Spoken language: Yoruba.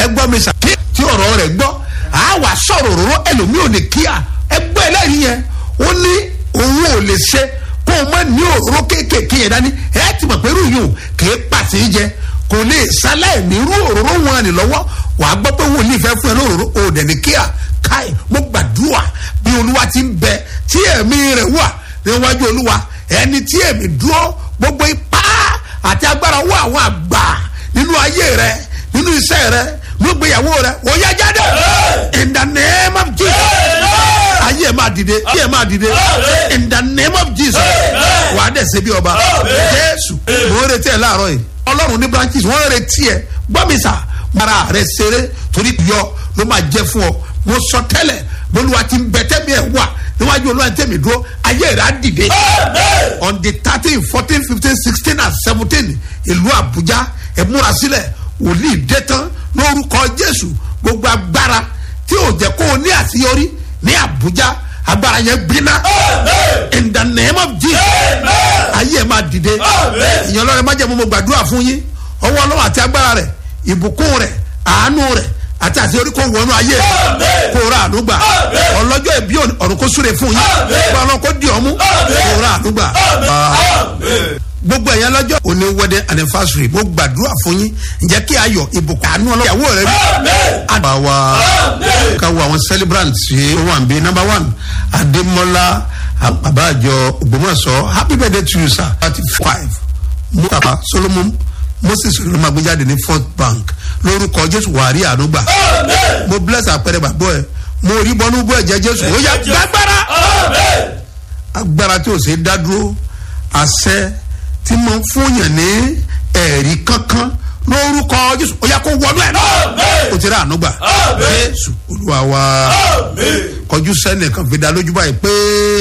gbọ́ mi sà kí tí ọ̀rọ̀ rẹ̀ gbọ́ a wà sọ̀rọ̀ òróró ẹlòmíì ò lè kíá ẹgbẹ́ ẹlẹ́rìí yẹn ó ní òun ò lè ṣe kó o má ní òróró kéékèèké yẹn dání ẹ ti mọ̀ pé irú yìí ò kì í pàṣẹ jẹ kò lè sáláì ní irú òróró wọn ni lọ́wọ́ wàá gbọ́ pé wòlíì fẹ́ fún ẹ lóróró ò dẹ̀ ní kíá káì mo gbàdúrà bí olúwa ti ń bẹ tí ẹ̀mí rẹ̀ wà níwájú olúwa ẹni tí ẹ̀mí dúró gbogbo ipá àti agbára wọ àwọn àgbà nínú ayé rẹ nínú iṣẹ́ rẹ nínú ìgbéyàwó rẹ ó yá jáde in the name of jesus ayé ẹ máa dìde ayé ẹ máa dìde in the name of jesus wà á dẹ̀ ṣe bí ọba jésù mo ń retí ẹ láàárọ̀ yìí ọlọ́run ní branches wọ́n ń retí ẹ gbọ́mísà mara rẹ ṣeré torí yọ ló máa jẹ fún ọ mo sọ tẹ́lẹ̀ bolúwa ti ń bẹ tẹ́mi ẹ̀ wà níwájú olúwa tẹ́mi dúró ayé rẹ̀ á dìde on the thirteen fourteen fifteen sixteen and seventeen ìlú àbújá ẹ múra sílẹ̀ wòlíì dé tán lórúkọ jésù gbogbo agbára tí ò jẹ́ kó o ní àṣeyọrí ní àbújá agbára yẹn gbiná in the name of jesus ayé ẹ máa dìde ìyẹn ọlọ́run má jẹ́ mo mo gbàdúrà fún yín ọwọ́ ọlọ́run àti agbára rẹ̀ ìbùkún rẹ̀ àánú rẹ̀ àti àṣeyọrí kò wọnú ayé rẹ̀ kò ra àánú gbà ọlọ́jọ́ ìbí ọ̀run kò súre fún yín kó ọlọ́run kò di ọmú kò ra àánú gbà gbogbo ẹ̀yàn lọ́jọ́ òní wedding anniversary mo gbàdúrà fún yín ǹjẹ́ kí ayọ̀ ìbùkún àánú ọlọ́yàwó rẹ rí. àgbà wa ká wo àwọn celebrants yìí ó wà ń bí number one adémọlá àbájọ ògbómọ̀ṣọ́ happy birthday to you sir thirty five mustapha solomon moses ló máa gbé jáde ní fourth bank lórúkọ jésù wàrí ànúgbà mo bless àpẹẹrẹ bàbá ẹ mo rí bọnú bú ẹ̀jẹ̀ jésù ó yá gbàgbára agbára tí ò ṣe dá dúró àṣẹ tí mo ń fúnyàn ní ẹ̀rí kankan lórúkọ jésù ó yà kó wọnú ẹ̀ náà ó ti rà ànúgbà jésù olúwa wa kọjú sẹ́nìkan fi dá lójú báyìí pé.